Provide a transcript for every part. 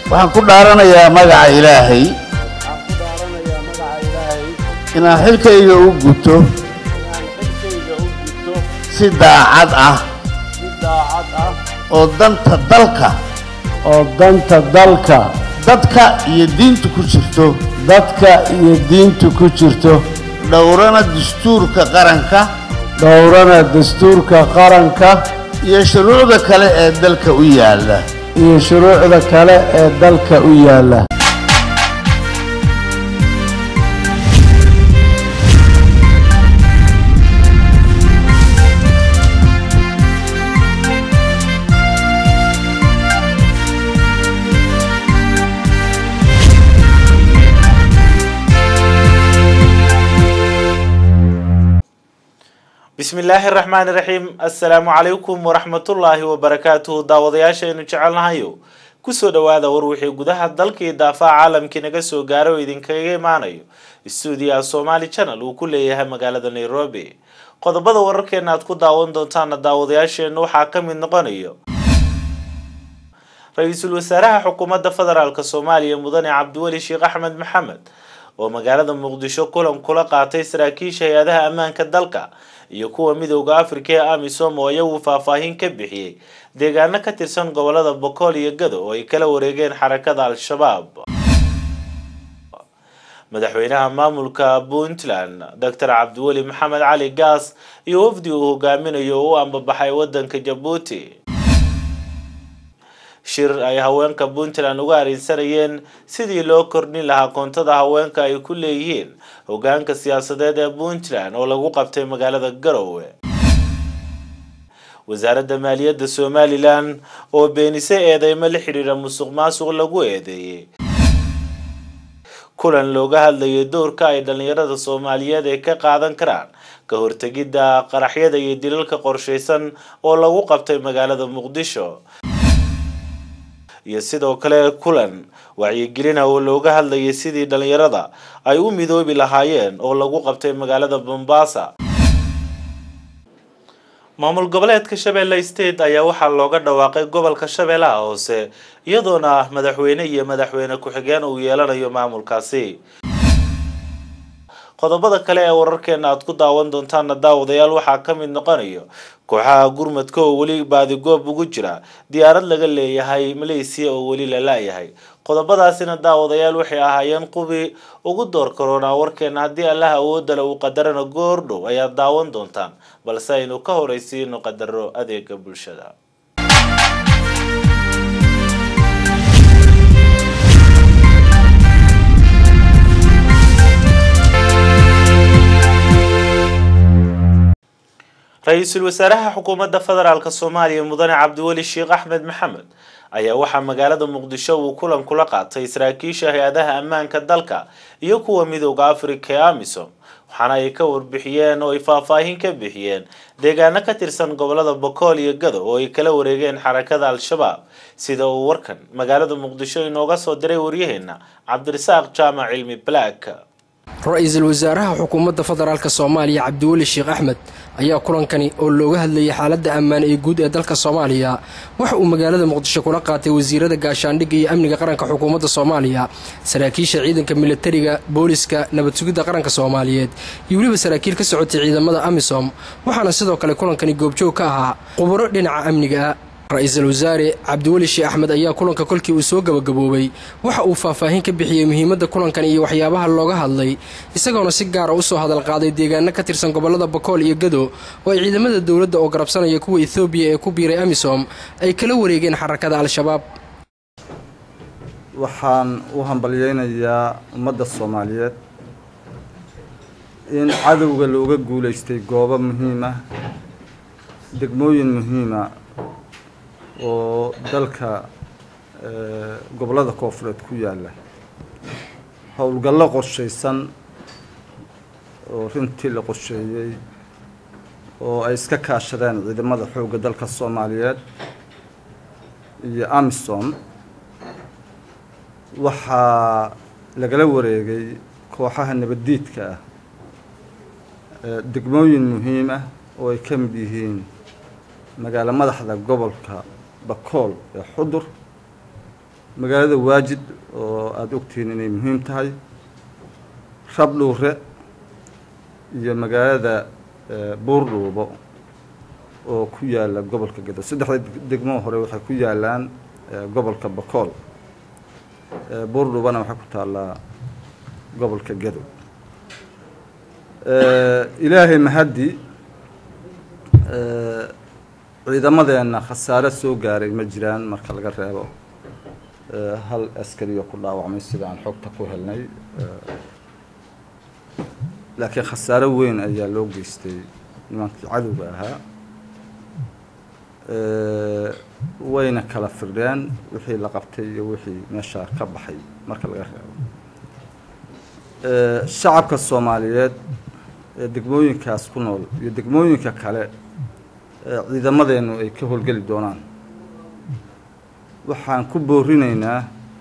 waxaan ku dhaaranayaa magaca ilaahay waxaan ku dhaaranayaa magaca ilaahay inaan xilkayga u guto inaan xilkayga u gudto si daacad ah si daacad ah oo danta dalka oo danta dalka dadka iyo diinta ku jirto dadka iyo diinta ku jirto dhowrana dastuurka qaranka dhowrana dastuurka qaranka iyo shuruucda kale ee dalka u yaalla iyo shuruucda kale ee dalka u yaalla bismi illaahi raxmaani raxiim assalaamu calaykum waraxmatullaahi wabarakaatuhu daawadayaashaynu jecelnahayo kusoo dhowaada war wixii gudaha dalkii daafaha caalamkii naga soo gaaro oo idinkaga imaanayo stuudiyaha somaali channel uu ku leeyahay magaalada nairobi qodobada wararkeena aad ku daawan doontaana daawadayaasheenu waxaa ka mid noqonayo ra-iisul wasaaraha xukuumadda federaalk soomaaliya mudane cabdiweli sheekh axmed maxamed oo magaalada muqdisho kulan kula qaatay saraakiisha hay-adaha ammaanka dalka iyo kuwa midooda afrika ee amisom oo iyagu faahfaahin ka bixiyey deegaano ka tirsan gobolada bokool iyo gado oo ay kala wareegeen xarakada al-shabaab madaxweynaha maamulka puntland doctor cabdiweli maxamed cali gaas iyo wafdi uu hogaaminayo oo u ambabaxay wadanka jabuuti shir ay haweenka puntland uga arinsanayeen sidii loo kordhin lahaa koontada haweenka ay ku leeyihiin hogaanka siyaasadeed ee puntland oo lagu qabtay magaalada garowe wasaaradda maaliyadda somalilan oo beenise eedeymo la xidhiira musuq maasuq lagu eedeeyey kulan looga hadlayay doorka ay dhalinyarada soomaaliyeed ay ka qaadan karaan ka hortegidda qaraxyada iyo dilalka qorshaysan oo lagu qabtay magaalada muqdisho iyo sidoo kale kulan wacyigelina oo looga hadlayay sidii dhalinyarada ay u midoobi lahaayeen oo lagu qabtay magaalada bombasa maamul goboleedka shabeelle state ayaa waxaa looga dhawaaqay gobolka shabeellaha hoose iyadoona madaxweyne iyo madaxweyne ku-xigeen uu yeelanayo maamulkaasi qodobada kale ee wararkeena aad ku daawan doontaana daawadayaal waxaa ka mid noqonayo kooxaha gurmadka oo weli baadigoob ugu jira diyaarad laga leeyahay maleysiya oo weli la la-yahay qodobadaasina daawadayaal waxay ahaayeen qubi ugu door karoonaa warkeena haddii allah awoodale uu qadarana goordhow ayaad daawan doontaan balse aynu ka horeysiino qadaro adeega bulshada ra-iisul wasaaraha xukuumadda federaalk soomaaliya mudane cabdiweli sheekh axmed maxamed ayaa waxaa magaalada muqdisho uu kulan kula qaatay saraakiisha hay-adaha ammaanka dalka iyo kuwa midooda afrika ee amisom waxaana ay ka warbixiyeen oo ay faahfaahin ka bixiyeen deegaano ka tirsan gobolada bokool iyo gado oo ay kala wareegeen xarakada al-shabaab sida uu warkan magaalada muqdisho inooga soo diray waryaheena cabdirasaaq jaamac cilmi black ra-iisul wasaaraha xukuumadda federaalk soomaaliya cabdiweli sheekh axmed ayaa kulankani oo looga hadlayay xaaladda ammaan ee guud ee dalka soomaaliya waxa uu magaalada muqdisho kula qaatay wasiirada gaashaandhigga iyo amniga qaranka xukuumadda soomaaliya saraakiisha ciidanka militariga booliska nabad sugidda qaranka soomaaliyeed iyo weliba saraakiil ka socotay ciidamada amisom waxaana sidoo kale kulankani goobjoog ka ahaa khuburo dhinaca amniga ra-iisul wasaare cabdiweli sheekh axmed ayaa kulanka kolkii uu soo gabagaboobay waxa uu faahfaahin ka bixiyey muhiimadda kulankan iyo waxyaabaha looga hadlay isagoona si gaara usoo hadal qaaday deegaano ka tirsan gobolada bakool iyo gado oo ay ciidamada dowladda oo garabsanaya kuwa ethoobiya ee ku biiray amisom ay kala wareegeen xarakada al-shabaab waxaan u hambalyeynayaa ummadda soomaaliyeed in cadowga looga guulaystay goobo muhiima degmooyin muhiima oo dalka gobollada koofureed ku yaalla howlgallo qorshaysan oo runtii la qorsheeyey oo ay iska kaashadeen ciidamada xoogga dalka soomaaliyeed iyo amisom waxaa lagala wareegay kooxaha nabaddiidka ah degmooyin muhiim ah oo ay ka mid yihiin magaalo madaxda gobolka bakool ee xudur magaalada waajid oo aada ogtihiin inay muhiim tahay rabdhuure iyo magaalada buurdhuubo oo ku yaala gobolka gedo saddexda degmo hore waxay ku yaalaan gobolka bakool buurdhuubana waxay ku taallaa gobolka gedo ilaahay mahaddi ciidamadeenna khasaare soo gaaray ma jiraan marka laga reebo hal askariyo ku dhaawacmay sida aan xogta ku helnay laakiin khasaare weyn ayaa loo geystay nimankii cadowga ahaa wayna kala firdheen wixii la qabtay iyo wixii meeshaa ka baxay marka laga reebo shacabka soomaaliyeed ee degmooyinkaas ku nool iyo degmooyinka kale ciidamadeennu ay ka howlgeli doonaan waxaan ku boorinaynaa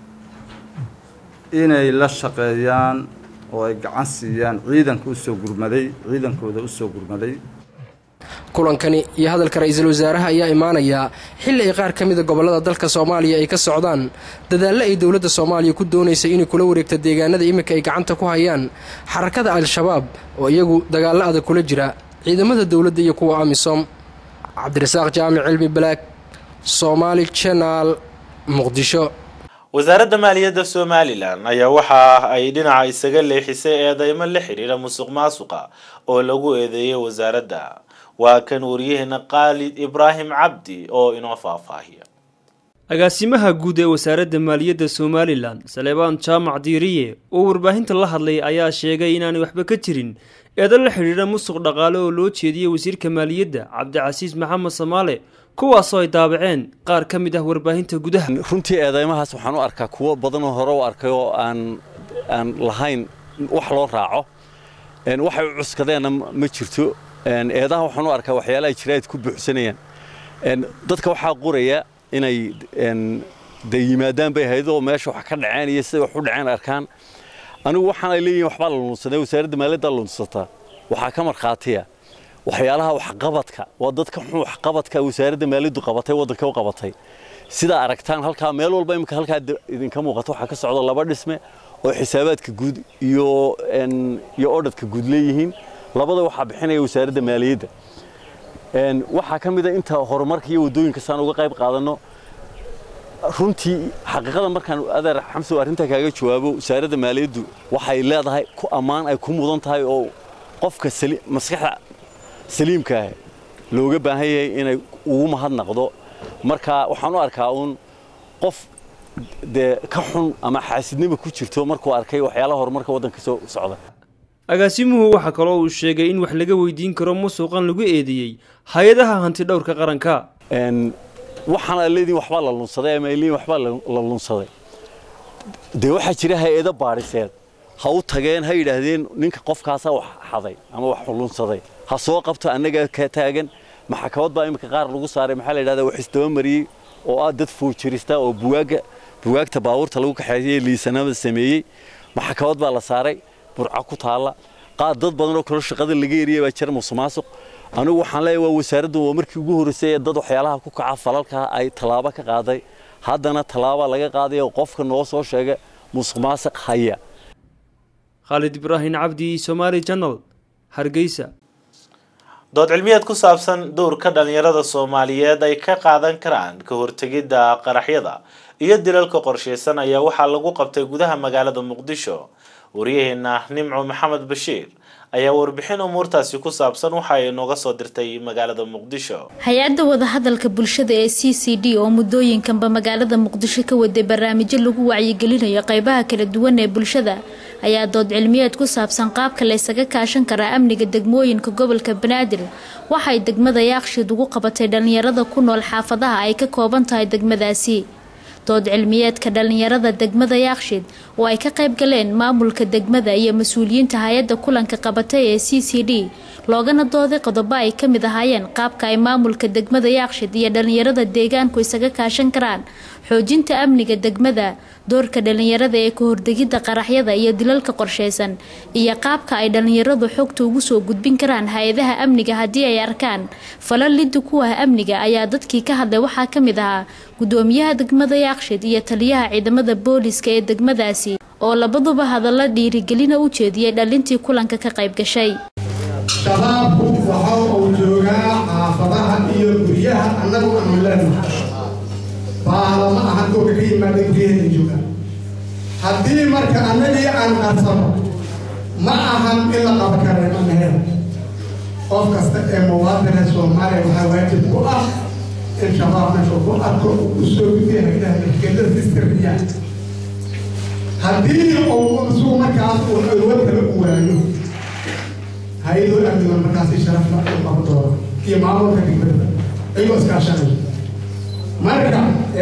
inay la shaqeeyaan oo ay gacan siiyaan ciidanka usoo gurmaday ciidankooda usoo gurmaday kulankani iyo hadalka ra-iisul wasaaraha ayaa imaanayaa xilli ay qaar ka mida gobollada dalka soomaaliya ay ka socdaan dadaallo ay dowladda soomaaliya ku doonaysa inay kula wareegto deegaanada iminka ay gacanta ku hayaan xarakada al-shabaab oo iyagu dagaallo adag kula jira ciidamada dowladda iyo kuwa amisom cabdirasaaq jaamic cilmi balaag soomaali janaal muqdisho wasaaradda maaliyadda somalilan ayaa waxa ay dhinaca isaga leexisay eedeymo la xidhiira musuq maasuqa oo lagu eedeeyay wasaaradda waa kan wariyaheena khaalid ibraahim cabdi oo inoo faahfaahiya agaasimaha guud ee wasaaradda maaliyadda somalilan saleebaan jaamac diiriye oo warbaahinta la hadlay ayaa sheegay inaanay waxba ka jirin eedan la xidhiidha musuq dhaqaale oo loo jeediyey wasiirka maaliyadda cabdicasiis maxamed samaale kuwaasoo ay daabaceen qaar ka mid ah warbaahinta gudaha runtii eedeymahaas waxaan u arkaa kuwo badanoo hore u arkay oo aan aan lahayn wax loo raaco waxay u cuskadeenna ma jirto eedaha waxaan u arkaa waxyaala ay jiraad ku buuxsanayaan dadka waxaa qoraya inay de yimaadaan bay ahayd oo meesha wax ka dhaceen iyo siday wax u dhaceen arkaan anigu waxaan ay leeyihin waxbaa la lunsaday wasaaradda maaliyadda lunsataa waxaa ka markhaatiya waxyaalaha waxqabadka waa dadka xun waxqabadka wasaaradda maaliyaddu qabatay waddanka u qabatay sidaa aragtaan halkaa meel walba imika halkaa idinka muuqata waxaa ka socda laba dhisme oo xisaabaadka guud iyo iyo odhadka guud leeyihiin labada waxaa bixinaya wasaaradda maaliyadda waxaa ka mid a inta horumarka iyo waddooyinka saan uga qayb qaadanno runtii xaqiiqada markaan adeer xamsow arrintaa kaaga jawaabo wasaaradda maaliyaddu waxay leedahay ku ammaan ay ku mudan tahay oo qofka maskaxda saliimka ah looga baahan yahay inay ugu mahadnaqdo marka waxaan u arkaa uun qof dee ka xun ama xaasidnima ku jirto markuu arkay waxyaalaha horumarka waddanka soo socda agaasimuhu waxaa kaloo uu sheegay in wax laga weydiin karo musuqan lagu eedeeyey hay-adaha hanti dhowrka qaranka waxaan ay leediin waxbaa la lunsaday ama ay leediin waxbaa la lunsaday dee waxaa jira hay-ado baadhiseed ha u tageen ha yidhaahdeen ninka qofkaasaa wax xaday ama wax lunsaday ha soo qabto annaga ka taagan maxkamad baa iminka qaar lagu saaray maxaa la yidhahdaa wax isdabamariyey oo ah dad foojirista oo buwaaga buwaagta baabuurta lagu kaxeeyey liisanada sameeyey maxkamad baa la saaray burca ku taalla qaar dad badan oo kalo shaqada laga eriyay baa jira musuqmaasuq anigu waxaan leeyahay waa wasaaraddu waa markii ugu horreysay ee dad waxyaalaha ku kaca falalka ay tallaabo ka qaaday haddana tallaaba laga qaaday oo qofka noo soo sheega musuqmaasuq haya khaalid ibraahim cabdi somaali janal hargeysa dood cilmiyeed ku saabsan dowrka dhalinyarada soomaaliyeed ay ka qaadan karaan ka hortegidda qaraxyada iyo dilalka qorsheysan ayaa waxaa lagu qabtay gudaha magaalada muqdisho wariyaheena nimco maxamed bashiir ayaa warbixin umuurtaasi ku saabsan waxa ay nooga soo dirtay magaalada muqdisho hay-adda wadahadalka bulshada ee c c d oo muddooyinkanba magaalada muqdisho ka waday barnaamijyo lagu wacyigelinayo qeybaha kala duwan ee bulshada ayaa dood cilmiyeed ku saabsan qaabka la ysaga kaashan karaa amniga degmooyinka gobolka banaadir waxay degmada yaakshiid ugu qabatay dhalinyarada ku nool xaafadaha ay ka kooban tahay degmadaasi dood cilmiyeedka dhalinyarada degmada yaakshiid oo ay ka qayb galeen maamulka degmada iyo mas-uuliyiinta hay-adda kulanka qabatay ee c c d loogana dooday qodobo ay ka mid ahaayeen qaabka ay maamulka degmada yaakshiid iyo dhalinyarada deegaanku isaga kaashan karaan xoojinta amniga degmada doorka dhalinyarada ee ka hordegidda qaraxyada iyo dilalka qorsheysan iyo qaabka ay dhalinyaradu xogta ugu soo gudbin karaan hay-adaha amniga haddii ay arkaan falal liddi ku ah amniga ayaa dadkii ka hadlay waxaa ka mid ahaa gudoomiyaha degmada yaaqshid iyo taliyaha ciidamada booliska ee degmadaasi oo labaduba hadalla dhiirigelina u jeediyey dhalintii kulanka ka qayb gashay shabaabku waxa uu joogaa xaafadaha iyo guryaha annagu aanu leenahay baala ma ahan kuwa ka yimaada guryaheena jooga haddii marka annagii aan qarsano ma ahan in la qaba kareema mehel qof kasta ee muwaadina soomaaliya waxaa waajib ku ah in shabaab meesha ku arko uu u soo gudbiya haydaha nafgelada sistirriya haddii uu isugu markaas uu awood kale u waayo hay-adoo amniga markaasi sharafla u qabo doono iyo maamulka degmada ayagoo iskaashanaya marka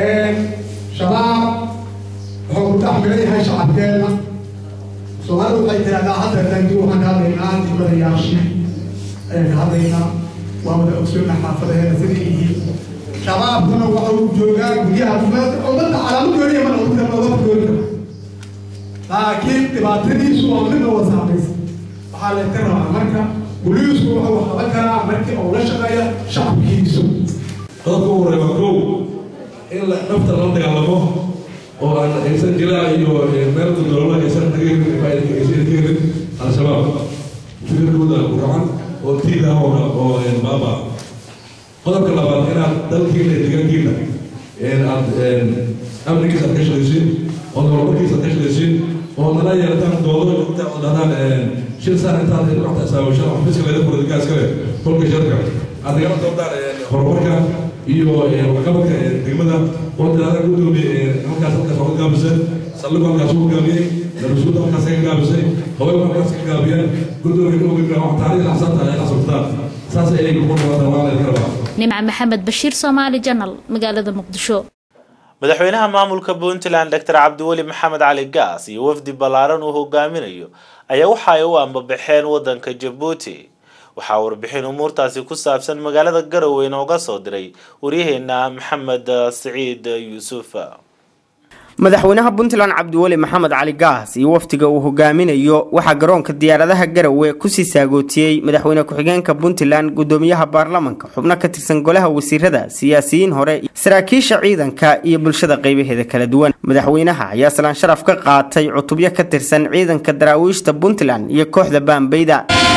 shabaab wuxuu ku taxmilan yahay shacabkeenna soomaalidu waxay tiraahdaa hadda dangi waxaan ka hadlaynaa degmada yaashi ayaan ka hadlaynaa waa wada ogsoona xaafadaheena siday yihiin shabaabkuna waxa uu joogaa guryaha ummadda calaamad gooniya mana ummadda looga gooni kara laakiin dhibaatadiisu waa mid loo saamaysa waxaa la ka rabaa marka boliisku wuxuu qaban karaa markii uu la shaqeeya shacabkiisu qodobka ugu horeeya waa kow in la nafta la dagaalamo oo aan aysan jiraa iyo meel dowlada aysan nagagelin al-shabaab fikirkooda ku racan oo tiid ah oo baaba qodobka labaad inaad dalkiina iyo deegaankiina aad amnigiisa aad ka shaqaysiin oo horumarkiisa aad ka shaqaysiin oo nala yeelataan doodo inta oo dhahdaan shil saan intaad waxta isaawishaan xafiiska leeda furada gaas kale kolka sharka aad nagala doodaan horumarka iyo waxqabadka degmada oo tiraahdaa gudoomiye halkaas halkaas waa ka gaabisay saldhigu halkaas uu gaabiyey darasuuda halkaas ka gaabisay haween halkaas ka gaabiyeen gudoomiye ogimka wax taariikh axsaabta ay xasabtaan saas ayay ku dhawaatan waa la rabaa nimca maxamed bashiir soomaali janal magaalada muqdisho madaxweynaha maamulka puntland doctor cabdiweli maxamed cali gaas iyo wafdi ballaaran uu hogaaminayo ayaa waxa ay u ambabaxeen waddanka jabuuti waxaa warbixin umuurtaasi ku saabsan magaalada garowe inooga soo diray waryaheena maxamed siciid yuusuf madaxweynaha puntland cabdiweli maxamed cali gaas iyo wafdiga uu hogaaminayo waxaa garoonka diyaaradaha garowe kusii saagootiyey madaxweyne ku-xigeenka puntland gudoomiyaha baarlamanka xubno ka tirsan golaha wasiirada siyaasiyiin hore saraakiisha ciidanka iyo bulshada qeybaheeda kala duwan madaxweynaha ayaa salaan sharaf ka qaatay cutubyo ka tirsan ciidanka daraawiishta puntland iyo kooxda baambeyda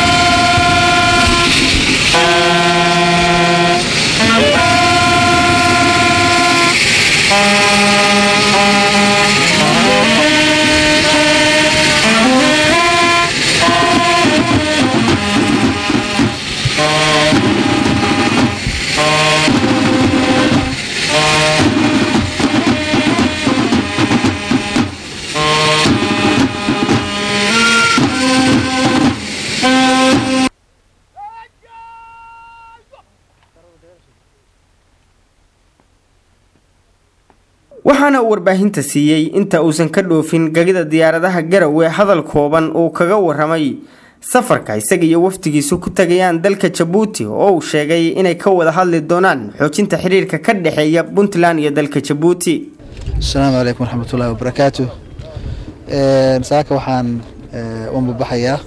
waxaana uu warbaahinta siiyey inta uusan ka dhoofin gegida diyaaradaha garowe hadal kooban uu kaga waramay safarka isaga iyo wafdigiisu ku tagayaan dalka jabuuti oo uu sheegay inay ka wada hadli doonaan xoojinta xiriirka ka dhexeeya puntland iyo dalka jabuuti asalaamu calaykum waraxmatullaahi wabarakaatu saaka waxaan u ambabaxayaa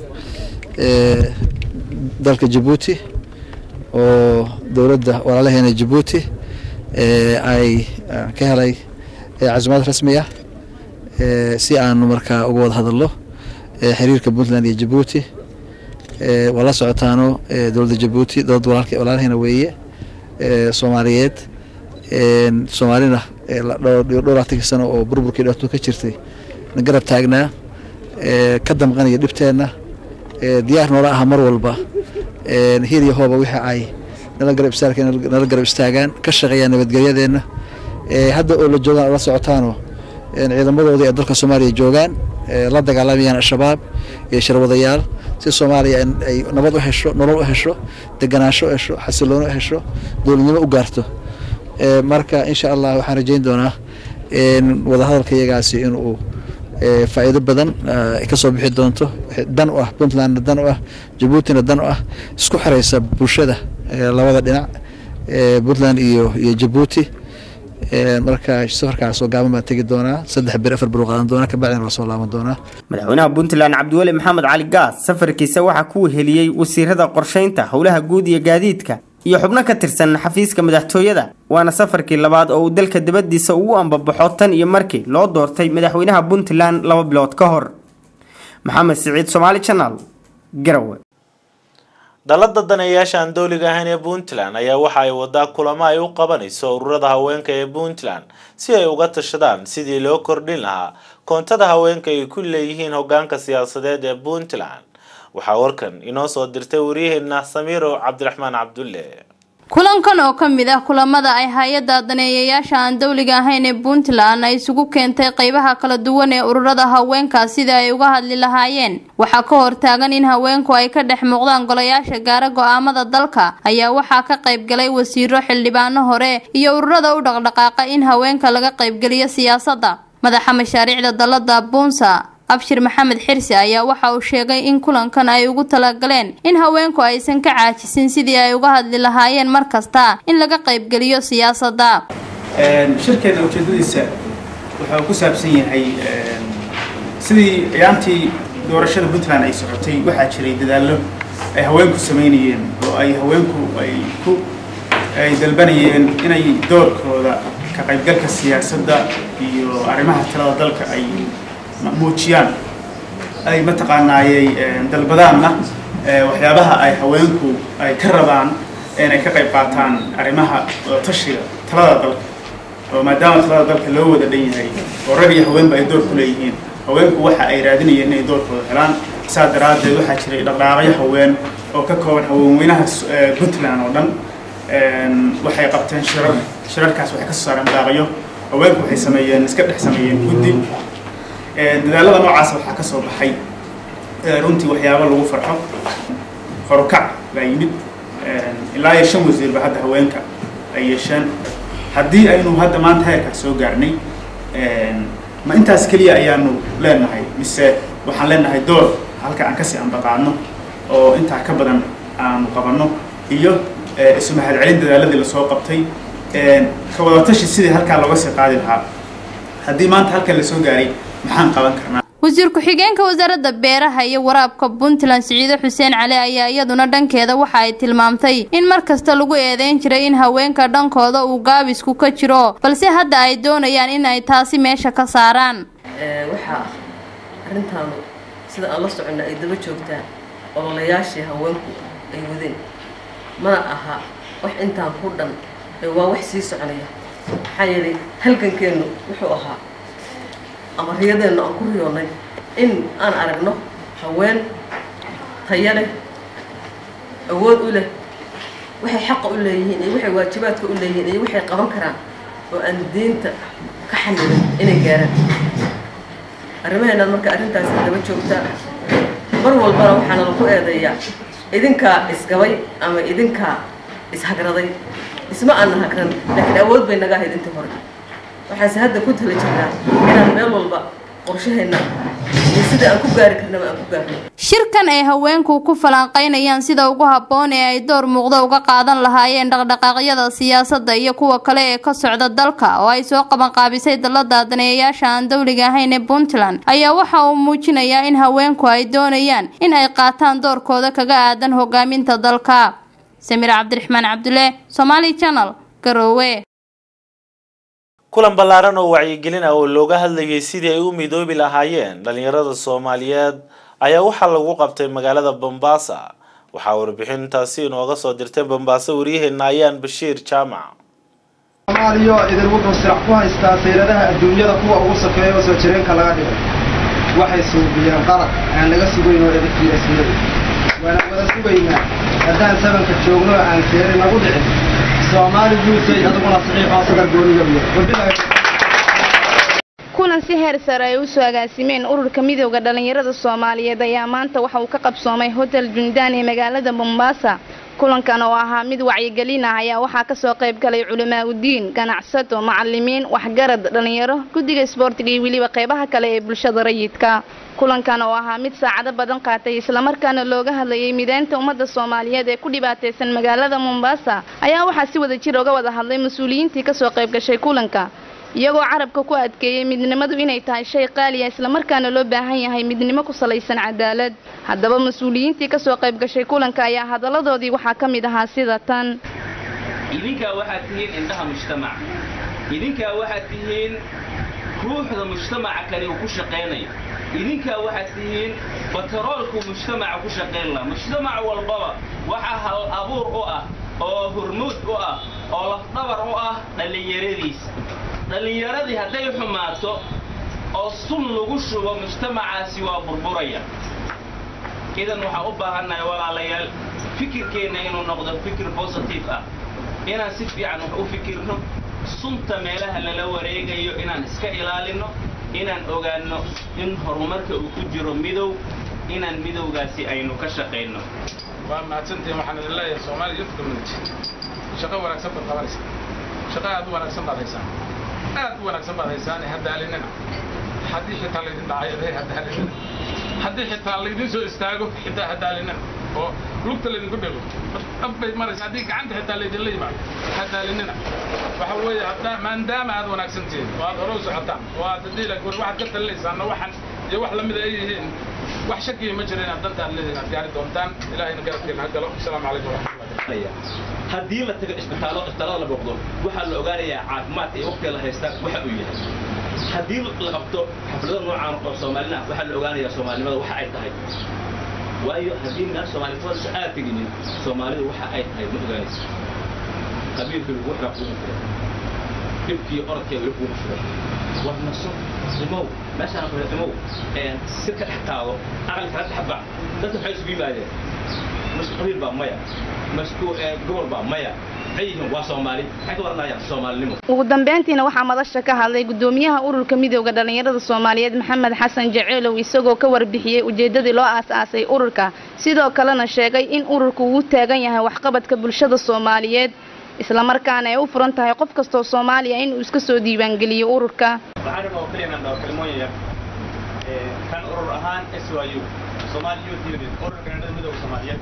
dalka jabuuti oo dowladda walaalaheena jabuuti ay ka helay casumaad rasmi ah si aanu markaa uga wada hadalno xiriirka puntland iyo jabuuti waa la socotaano dowladda jabuuti dowlad walaalheena weeye soomaaliyeed soomaalina dhowr atanki sano oo burburkii dhibaato ka jirtay na garab taagnaa ka damqanaya dhibteenna diyaar noola aha mar walba hir iyo hooba wixii ay nala garab istaag nala garab istaagaan ka shaqeeyaan nabadgelyadeenna hadda oo la joogaan la socotaano ciidamadoodii ee dalka soomaaliya joogaan la dagaalamayaan al-shabaab iyo sharwadayaal si soomaaliya ay nabad u hesho nolol u hesho deganaansho u hesho xasiloono u hesho dowladnimo u gaarto marka insha allah waxaan rajeyn doonaa wadahadalka iyagaasi inuu faa'iido badan ka soo bixi doonto dan u ah puntlandna dan u ah jabuutina dan u ah isku xiraysa bulshada labada dhinac puntland iyo iyo jabuuti marka safarkaas oo gaaban baan tegi doonaa saddex bir afar bir qaadan doonaa kabacdina waa soo laaban doonaa madaxweynaha puntland cabdiweli maxamed cali gaas safarkiisa waxaa ku weheliyey wasiirada qorsheynta howlaha guud iyo gaadiidka iyo xubno ka tirsan xafiiska madaxtooyada waana safarkii labaad oo uu dalka dibadiisa ugu ambabaxo tan iyo markii loo doortay madaxweynaha puntland laba bilood ka hor maxamed siciid somaali channel garowe dalada daneeyaasha aan dowliga ahayn ee puntland ayaa waxa ay wadaa kulamo ay u qabanayso ururada haweenka ee puntland si ay uga tashadaan sidii loo kordhin lahaa koontada haweenka ay ku leeyihiin hogaanka siyaasadeed ee puntland waxaa warkan inoo soo dirtay waryaheena samiiro cabdiraxmaan cabdulle kulankan oo ka mid ah kulamada ay hay-adda daneeyayaasha aan dowliga ahayn ee puntland ay isugu keentay qeybaha kala duwan ee ururada haweenka sida ay uga hadli lahaayeen waxaa ka hortaagan in haweenku ay ka dhex muuqdaan golayaasha gaara go-aamada dalka ayaa waxaa ka qaybgalay wasiiro xildhibaano hore iyo ururada u dhaqdhaqaaqa in haweenka laga qaybgeliyo siyaasadda madaxa mashaariicda dalada buunsa abshir maxamed xirsi ayaa waxa uu sheegay in kulankan ay ugu talagaleen in haweenku aysan ka caajisin sidii ay uga hadli lahaayeen mar kasta in laga qaybgeliyo siyaasadda shirkeena ujeedadiisa wuxuu ku saabsan yahay sidii ciyaantii doorashada puntland ay socotay waxaa jiray dadaallo ay haweenku samaynayeen oo ay haweenku ay ku ay dalbanayeen inay doorkooda ka qaybgalka siyaasadda iyo arrimaha talada dalka ay muujiyaan ay mataqaanaayey dalbadaanna waxyaabaha ay haweenku ay ka rabaan inay ka qayb qaataan arrimaha tashiga talada dalka oo maadaama talada dalka loo wada dhan yahay oo rag iyo haweenba ay door ku leeyihiin haweenku waxa ay raadinayeen inay doorkooda helaan saa daraaddeed waxaa jiray dhaqdhaaqyo haween oo ka kooban haweenweynaha puntland oo dhan waxay qabteen shirar shirarkaas waxay ka soo saareen dhaaqyo haweenku waxay sameeyeen iska dhex sameeyeen guddi dadaalada noocaas waxaa ka soo baxay runtii waxyaabo lagu farxo horukac baa yimid ilaa iyo shan wasiirba hadda haweenka ay yeesheen haddii aynu hadda maanta heerkaas soo gaarnay ma intaas keliya ayaanu leenahay mise waxaan leenahay door halka aan kasii ambaqaadno oo intaa ka badan aanu qabanno iyo isu mahadcelin dadaaladii lasoo qabtay ka wadatashi sidii halkaa looga sii qaadi lahaa haddii maanta halkan lasoo gaaray maxaan qaban karnaa wasiir ku-xigeenka wasaaradda beeraha iyo waraabka puntland siciide xuseen cali ayaa iyaduna dhankeeda waxa ay tilmaamtay in mar kasta lagu eedeyn jiray in haweenka dhankooda uu gaabisku ka jiro balse hadda ay doonayaan in ay taasi meesha ka saaraan waxaa arrintaanu sida aan la soconna ay daba joogtaa ololayaashii haweenku ay wadeen mana aha wax intaan ku dhan waa wax sii soconaya maxaa yeelay halgankeennu wuxuu ahaa ama riyadeennu aan ku riyoonnay in aan aragno haween tayo leh awood u leh waxay xaqa u leeyihiin iyo waxay waajibaadka u leeyihiin iyo waxay qaban karaan oo aan diinta ka xanibin inay gaaraan arrimaheennaad marka arrintaasi daba joogtaa mar walbana waxaana lagu eedeeyaa idinkaa isgabay ama idinkaa ishagraday isma aanna hagran laakiin awood bay naga ahayd intii hore waxaanse hadda ku tala jirnaa inaan meel walba qorshaheenna iyo sida aan ku gaari karnaba aan ku gaarno shirkan ay haweenku ku falanqaynayaan sida ugu habboon ee ay door muuqda uga qaadan lahaayeen dhaqdhaqaaqyada siyaasadda iyo kuwa kale ee ka socda dalka oo ay soo qabanqaabisay dalada daneeyayaasha aan dowliga ahayn ee puntland ayaa waxa uu muujinayaa in haweenku ay doonayaan in ay qaataan doorkooda kaga aadan hogaaminta dalka samiir cabdiraxmaan cabdulle somaali channel garoowe kulan ballaaran oo wacyigelin ah oo looga hadlayay sidii ay u midoobi lahaayeen dhalinyarada soomaaliyeed ayaa waxaa lagu qabtay magaalada bombaasa waxaa warbixintaasi inooga soo dirtay bombaaso waryaheena ayaan bashiir jaamac soomaaliya idin wuxuu sirac ku haystaa sayradaha adduunyada kuwa ugu safeeya oo soo jireenka laga dhigay waxay suubiyeen qalab aan laga sugayn oo edafkii asnadu waana wada sugaynaa haddaan sabanka joogno aan seeri nagu dhicin soomaali guusay aduguna saxiixoo sadar gooniga iyo wabilahi kulan si heer sare ay usoo agaasimeen ururka midooda dhallinyarada soomaaliyeed ayaa maanta waxa uu ka qabsoomay hotel jundaan ee magaalada bombaasa kulankan oo ahaa mid wacyigelin ah ayaa waxaa kasoo qayb galay culamaa udiin ganacsato macalimiin waxgarad dhalinyaro guddiga isboortiga iyo weliba qeybaha kale ee bulshada rayidka kulankan oo ahaa mid saacado badan qaatay islamarkaana looga hadlayay mideynta ummadda soomaaliyeed ee ku dhibaataysan magaalada mombasa ayaa waxaa si wada jir oga wada hadlay mas-uuliyiintii kasoo qayb gashay kulanka iyagoo carabka ku adkeeyey midnimadu inay tahay shay qaaliya islamarkaana loo baahan yahay midnimo ku salaysan cadaalad haddaba mas-uuliyiintii kasoo qayb gashay kulanka ayaa hadalladoodii waxaa ka mid ahaa sida tan idinkaa waxaad tihiin indhaha mujtamaca idinkaa waxaad tihiin ruuxda mujtamaca kale uu ku shaqaynayo idinkaa waxaad tihiin bataroolku mujtamaca ku shaqayn laha mujtamac walbaba waxaa hal abuur u ah oo hurmuud u ah oo lafdhabar u ah dhallinyaradiisa dhallinyaradii hadday xumaato oo sun lagu shubo mujtamacaasi waa burburaya idan waxaan u baahannahay walaalayaal fikirkeenna inuu noqdo fikir positive ah inaan si fiican wax u fikirno sunta meelaha lala wareegayo inaan iska ilaalinno inaan ogaanno in horumarka uu ku jiro midow inaan midowgaasi aynu ka shaqayno waa mahadsantihiin waxaan idin leeyahay soomaali youth community shaqo wanaagsan baad qabanaysaa shaqo aad u wanaagsan baad haysaan aad u wanaagsan baad haysaan haddaalinina haddii xitaa laydin dhacay aday haddaalinina haddii xitaa laydin soo istaago xitaa haddaalinina oo lugta laydinku dhego abbay maraysa haddii gacanta xitaa laydinla yimaado haddaalinina waxa weeye haddaa maadaama aad wanaagsan tihiin oo aad hore u socotaan oo aad haddii la guri waxaad ka talinaysaanna waxan iyo wax lamida ay yihiin wax shakiya ma jira inaad dantaad leedihin aad gaari doontaan ilaahayna garabkeena ha galo asalaamu calaykum waraxmatullahi haddii la tago isbitaallo isbitaallada la booqdo waxaa la ogaanayaa caafimaadka iyo waqtiga la haystaa waxa uu yahay haddii la qabto xaflado noocaan oo soomaalina waxaa la ogaanayaa soomaalinimada waxa ay tahay waayo haddii meel soomaalinimada aad teginin soomaalidu waxa ay tahay ma ogaanaysa qabiilka lagu xiraa kuuma fira dhibkiiyo orodkeeda weli kuuma fira war naso imow meeshaan fira imow si ka dhex taado aqli kala dhex bac dadka waxay isugu yimaadeen masku qabiil baa maya masku gobol baa maya maxay yihiin waa soomaali maxay ka waranayaan soomaalinimo ugu dambeyntiina waxaa madasha ka hadlay gudoomiyaha ururka midooda dhalinyarada soomaaliyeed maxamed xasan jaceelow isagoo ka warbixiyey ujeedadii loo aas-aasay ururka sidoo kalena sheegay in ururku uu taagan yahay waxqabadka bulshada soomaaliyeed islamarkaana ay u furan tahay qof kastoo soomaaliya inuu iska soo diiwaangeliyo ururka waxaan rabaa oo keliya inaan dhaho kalmooyin yar kan urur ahaan SYU Somali Youth Union ururka dhalinyarada midooda soomaaliyeed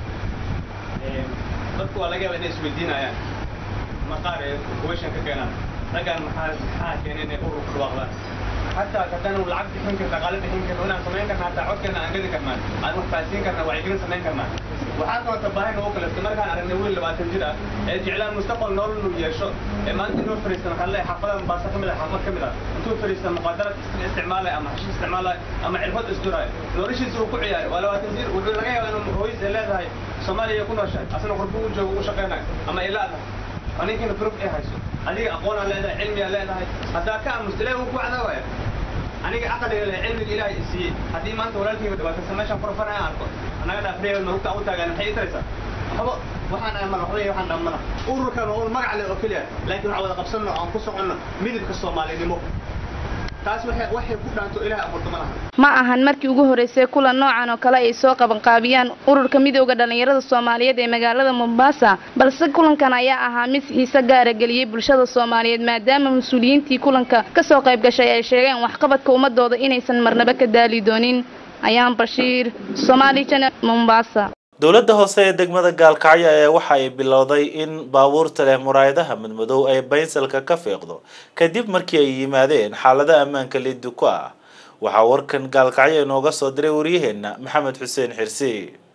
dadku waa laga yaabaa inay isweydiinayaan ma qaar ee kuweyshan ka keenaan raggan maxaa maxaa keenay inay urur ku dhawaaqdaan حتى كتانو العبد بحين كرنا غالب بحين كرنا هنا سمين كرنا حتى عود كرنا أنجد كرنا أنا محتاجين كرنا وعيقين سمين كرنا وحتى تباهي نوكل استمر كان على النويل اللي بعد تنجرة إعلان مستقبل نور إنه يشو ما أنت نور فريستان خليه حفلة مبارسة كملة حفلة كملة أنتو فريستان مقدرة استعمالها أما حشي استعمالها أما عرفت إصدارها نوريش يسوق كعيار ولا تنزير والرجال إنه هو يزلها هاي سوماليا يكون وشاي أصلا قربوا جو وشقينا أما إلا aninkina proof ay hayso adiga aqoon aan leedahay cilmi aan leedahay haddaa ka aamusta ilaahi wuu ku cadaawaya aniga caqliga leh cilmiga ilaahay siiyey haddii maanta walaalkayga dhibaataysa meeshaan furfanaya arko annaga dhaafreeya marugta u taagaan maxay itaraysaa waxba waxaan ay madaxday waxaan dhammana ururkan waa ur magac leh oo keliya laakiin waxaan wada qabsanno aan ku soconno midabka soomaalinimo taas waxay waxay ku dhaanto ilaahay abuurta ma laha ma ahan markii ugu horeysay kulan noocan oo kale ay soo qabanqaabiyaan ururka midooda dhalinyarada soomaaliyeed ee magaalada mombasa balse kulankan ayaa ahaa mid xiise gaara geliyey bulshada soomaaliyeed maadaama mas-uuliyiintii kulanka kasoo qayb gashay ay sheegeen waxqabadka ummadooda inaysan marnaba ka daali doonin ayaan bashiir somaali channel mombasa dowladda hoose ee degmada gaalkacyo ee waxa ay bilowday in baabuurta leh muraayadaha madmadow ay baynsalka ka fiiqdo kadib markii ay yimaadeen xaalado ammaanka liddu ku ah waxaa warkan gaalkacyo inooga soo diray waryaheena maxamed xuseen xirsi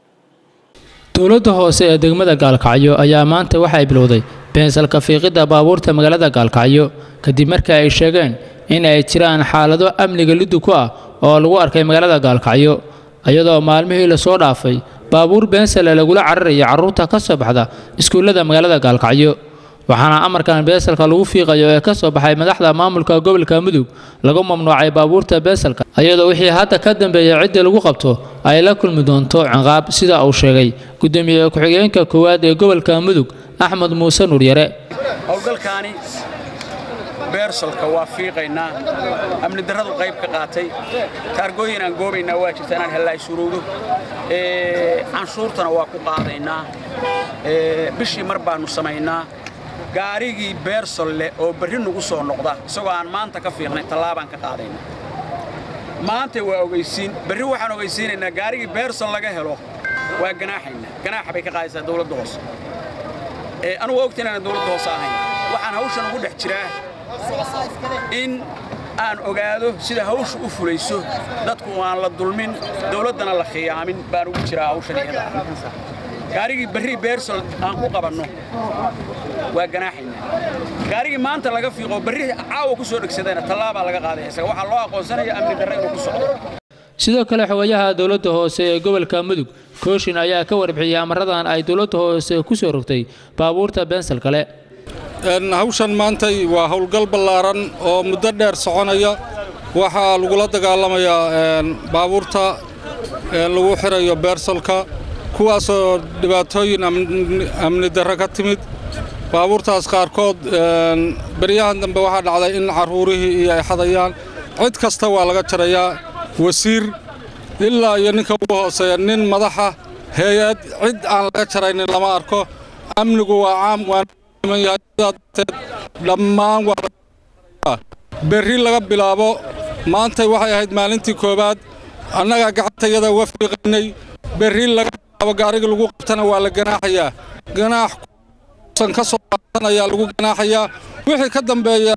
dowladda hoose ee degmada gaalkacyo ayaa maanta waxay bilowday beensalka fiiqidda baabuurta magaalada gaalkacyo kadib markii ay sheegeen in ay jiraan xaalado amniga liddu ku ah oo lagu arkay magaalada gaalkacyo iyadoo maalmihii lasoo dhaafay baabuur beensale lagula cararaya carruurta ka soo baxda iskuullada magaalada gaalkacyo waxaana amarkan beesalka lagu fiiqayo ee ka soo baxay madaxda maamulka gobolka mudug lagu mamnuucay baabuurta beesalka iyadoo wixii hadda ka dambeeya ciddii lagu qabto ay la kulmi doonto ciqaab sida uu sheegay gudoomiye ku-xigeenka koowaad ee gobolka mudug axmed muuse nuuryare howlgalkaani beersolka waa fiiqaynaa amni darradu qayb ka qaatay taargooyin aan goobaynaa waa jirta inaan hellaa isuruudo canshuurtana waa ku qaadaynaa bishii mar baannu samaynaa gaarigii beersol leh oo berri nugu soo noqda isagoo aan maanta ka fiiqnay tallaabaan ka qaadayna maanta waa ogeysiin berri waxaan ogeysiinaynaa gaarigii beersol laga helo waa ganaaxayna ganaaxa bay ka qaadaysaa dawladda hoose anugu ogta inaan dawladda hoose ahayn waxaan hawshan ugu dhex jiraa in aan ogaado sida hawshu u fulayso dadku aan la dulmin dawladdana la khiyaamin baan ugu jiraa hawshan iyada gaarigii berri beersol aan ku qabanno waa ganaaxayna gaarigii maanta laga fiiqo berri caawa ku soo dhegsadayna tallaabaa laga qaadaya isaga waxaa loo aqoonsanaya amni darre inuu ku socdo sidoo kale xogayaha dowladda hoose ee gobolka mudug kooshin ayaa ka warbixiyey amaradan ay dowladda hoose ku soo rogtay baabuurta beensal kale hawshan maantay waa howlgal ballaaran oo muddo dheer soconaya waxaa lagula dagaalamayaa baabuurta lagu xirayo beersalka kuwaasoo dhibaatooyin amni darre ka timid baabuurtaas qaarkood beryahan dambe waxaa dhacday in carruurihii iyo ay xadayaan cid kasta waa laga jarayaa wasiir ilaa iyo ninka ugu hooseeya nin madaxa hay-ad cid aan laga jaraynin lama arko amnigu waa caam waanyahadarteed dhammaan waa berri laga bilaabo maantay waxay ahayd maalintii koowaad annagaa gacantayada uga fiiqaynay berri laga bilaabo gaariga lagu qabtana waa la ganaaxayaa ganaax san ka soo qaatan ayaa lagu ganaaxayaa wixii ka dambeeya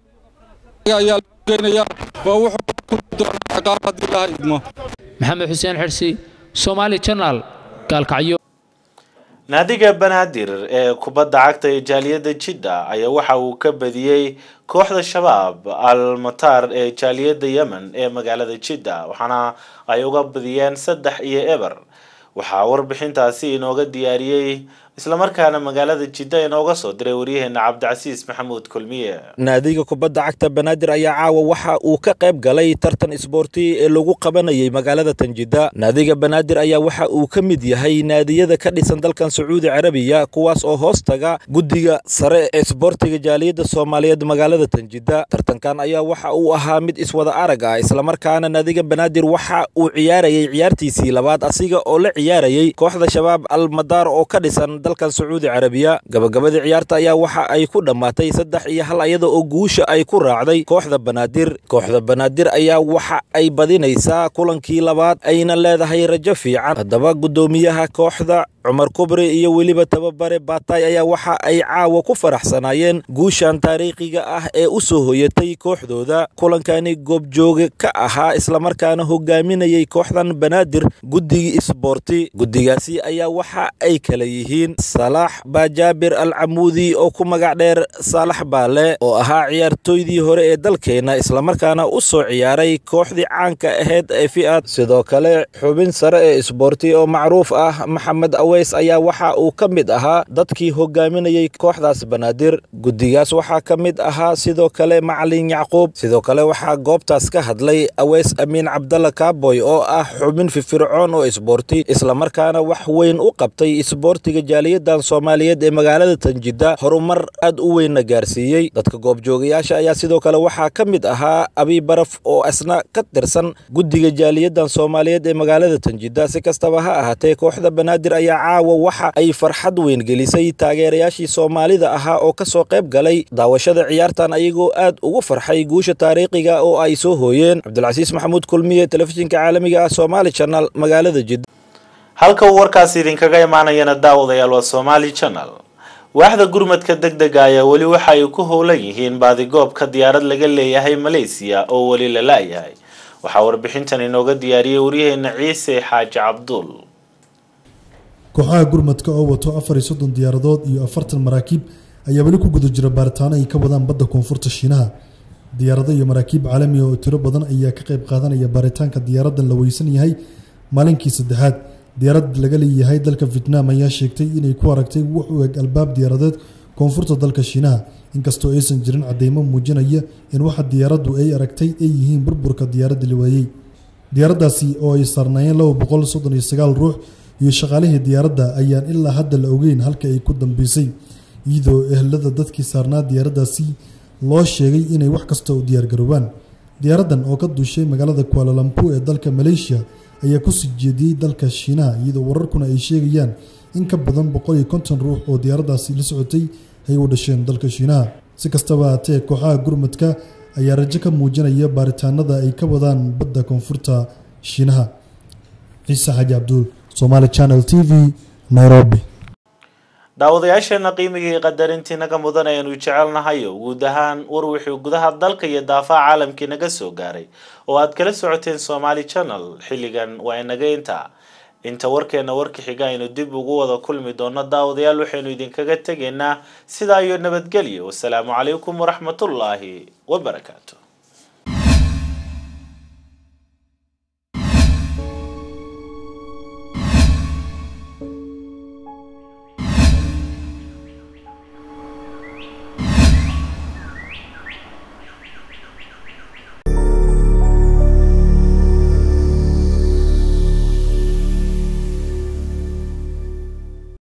ayaa lagu geynayaa waa wuxuu ku doonaa ciqaab haddii ilaha idmo maxamed xuseen xirsi soomaali janaal gaalkacyo naadiga banaadir ee kubadda cagta ee jaaliyadda jidda ayaa waxa uu ka badiyey kooxda shabaab al mataar ee jaaliyadda yemen ee magaalada jidda waxaana ay uga badiyeen saddex iyo eber waxaa warbixintaasi inooga diyaariyey islamarkaana magaalada jidda inooga soo diray waryaheena cabdicasiis maxamuud kulmiye naadiga kubadda cagta banaadir ayaa caawa waxa uu ka qayb galay tartan isboorti ee lagu qabanayay magaalada tanjidda naadiga banaadir ayaa waxa uu ka mid yahay naadiyada ka dhisan dalkan sacuudi carabiya kuwaas oo hoos taga guddiga sare ee isboortiga jaaliyadda soomaaliyeed magaalada tanjidda tartankan ayaa waxa uu ahaa mid iswada arag ah islamarkaana naadiga banaadir waxa uu ciyaarayay ciyaartiisii labaad asiga oo la ciyaarayay kooxda shabaab al madaar oo ka dhisan dalkan sacuudi carabiya gabagabadii ciyaarta ayaa waxa ay ku dhammaatay saddex iyo hal iyada oo guusha ay ku raacday kooxda banaadir kooxda banaadir ayaa waxa ay badinaysaa kulankii labaad ayna leedahay rajo fiican haddaba guddoomiyaha kooxda cumar kubri iyo weliba tababare baatay ayaa waxa ay caawa ku faraxsanaayeen guushan taariikhiga ah ee u soo hoyatay kooxdooda kulankani goobjooge ka ahaa islamarkaana hogaaminayay kooxdan banaadir guddigii isboorti guddigaasi ayaa waxa ay kala yihiin salaax baajaabir al camuudi oo ku magac dheer saalax baale oo ahaa ciyaartooydii hore ee dalkeenna islamarkaana u soo ciyaaray kooxdii caanka ahayd ee fi'ad sidoo kale xubin sare ee isboorti oo macruuf ah maxamed weys ayaa waxa uu ka mid ahaa dadkii hogaaminayay kooxdaas banaadir guddigaas waxaa ka mid ahaa sidoo kale macalin yacquub sidoo kale waxaa goobtaas ka hadlay aweys amiin cabdalla kaaboy oo ah xubin firfircoon oo isboorti islamarkaana wax weyn u qabtay isboortiga jaaliyadan soomaaliyeed ee magaalada tanjidda horumar aad u weynna gaarsiiyey dadka goobjoogayaasha ayaa sidoo kale waxaa ka mid ahaa abiibaraf oo isna ka tirsan guddiga jaaliyadan soomaaliyeed ee magaalada tanjidda si kastaba ha ahaatee kooxda banaadir ayaa caawa waxa ay farxad weyn gelisay taageerayaashii soomaalida ahaa oo ka soo qayb galay daawashada ciyaartan ayagoo aad ugu farxay guusha taariikhiga oo ay soo hooyeen cabdilcasiis maxamuud kulmiye telefishinka caalamiga ah somaali janal magaalada jidda halka uu warkaasi idinkaga imaanayana daawadayaal waa somaali janal waaxda gurmadka deg dega ayaa weli waxa ay ku howlan yihiin baadigoobka diyaarad laga leeyahay maleysiya oo weli la la-yahay waxaa warbixintan inooga diyaariyey waryaheena ciise xaaji cabduul kooxaha gurmadka oo wato afar iyo soddon diyaaradood iyo afartan maraakiib ayaa weli ku guda jira baaritaano ay ka wadaan badda koonfurta shiinaha diyaarado iyo maraakiib caalamiga oo tiro badan ayaa ka qayb qaadanaya baaritaanka diyaaradan la weysan yahay maalinkii saddexaad diyaarad laga leeyahay dalka vietnam ayaa sheegtay inay ku aragtay wax u eg albaab diyaaradeed koonfurta dalka shiinaha inkastoo aysan jirin cadeymo muujinaya in waxa diyaaraddu ay aragtay ay yihiin burburka diyaaradda la waayey diyaaraddaasi oo ay saarnaayeen laba boqol soddon iyo sagaal ruux iyo shaqaalihii diyaaradda ayaan ilaa hadda la ogeyn halka ay ku dambeysay iyadoo ehlada dadkii saarnaa diyaaraddaasi loo sheegay inay wax kasta u diyaargaroobaan diyaaraddan oo ka duushay magaalada kualalampu ee dalka maleeshiya ayaa kusii jeediyey dalka shiinaha iyadoo wararkuna ay sheegayaan in ka badan boqol iyo konton ruux oo diyaaraddaasi la socotay ay u dhasheen dalka shiinaha si kastaba haatee kooxaha gurmadka ayaa rajo ka muujinaya baaritaanada ay ka wadaan badda koonfurta shiinaha ciise xaaji cabduul somaali channel t v nairobi daawadayaasheena qiimigii qadarintii naga mudan ayanu jecelnahayo guud ahaan war wixii gudaha dalka iyo daafaha caalamkii naga soo gaaray oo aad kala socoteen somaali channel xilligan waa inaga intaa inta warkeena warka xiga aynu dib ugu wada kulmi doono daawadayaal waxaynu idinkaga tegaynaa sidaa iyo nabadgelyo wasalaamu calaykum waraxmatullaahi wabarakaatu